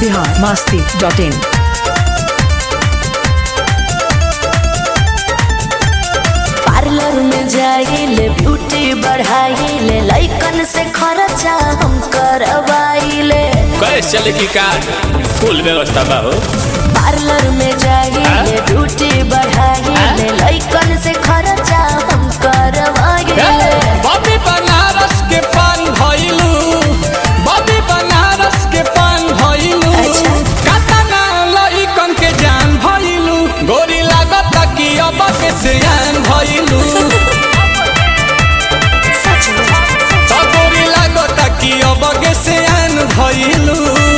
Bihar Masti dot in parlour में जाइले beauty बढ़ाइले लइकन से खर्चा हम करवाइले कैसे चले की कार फुल व्यवस्था बा हो पार्लर में जाइले ब्यूटी बढ़ाइले लइकन से खर्चा हम करवाइले बॉबी बनारस के पान भइलू बॉबी बनारस के पान भइलू अच्छा। कातना लइकन के जान भइलू गोरी लागत कि अब के सियान भइलू सच में तो गोरी लागत कि अब के सियान भइलू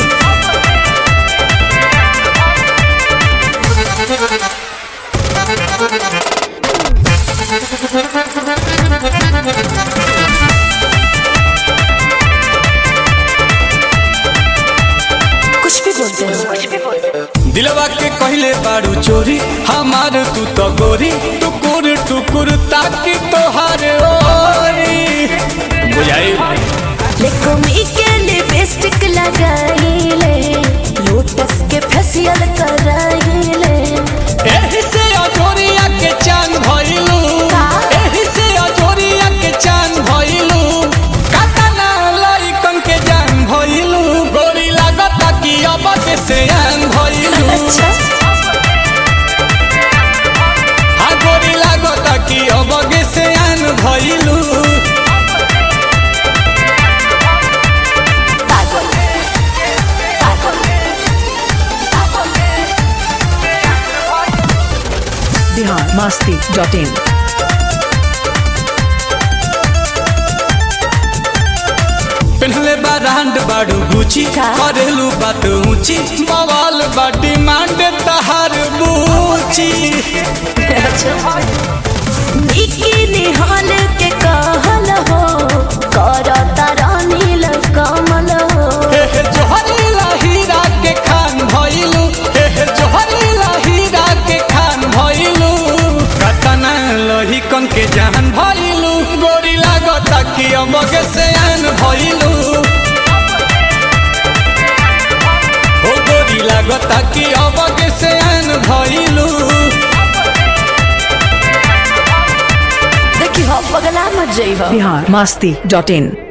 कुछ भी बोलते हैं कुछ भी बोलते हैं दिलवा के कहले बारू चोरी हमार तू तो गोरी टुकुर टुकुर ताकि तोहार ओरी बुझाई लेकोमी के लिपस्टिक लगाइले लोटस के फेशियल कराइले एही से अजोरिया के चांद भइलू का? एही से अजोरिया के चांद भइलू कातना लइकन के जान भइलू गोरी लागता कि अब के सियान भइलू अच्छा हाँ गोरी लागता कि अब के सियान भइलू पागल पागल बिहार मास्ती डॉट इन पेन्हले बा रांड बाड़ू गुची का? करेलू बात ऊंची बवाल बा डिमांड तहार बूची बिकिनी हाल के कहल हो करता रानील कमल हो हे हे जोहरीला हीरा के खान भइलू हे हे जोहरीला हीरा के खान भइलू कतना लोही कन के जान भइलू गोरी लागता कि अमगे से आन भइलू हो गोरी लागता कि अमगे से आन भइलू देखी हो पगला मत जइब बिहार मास्ती डॉट इन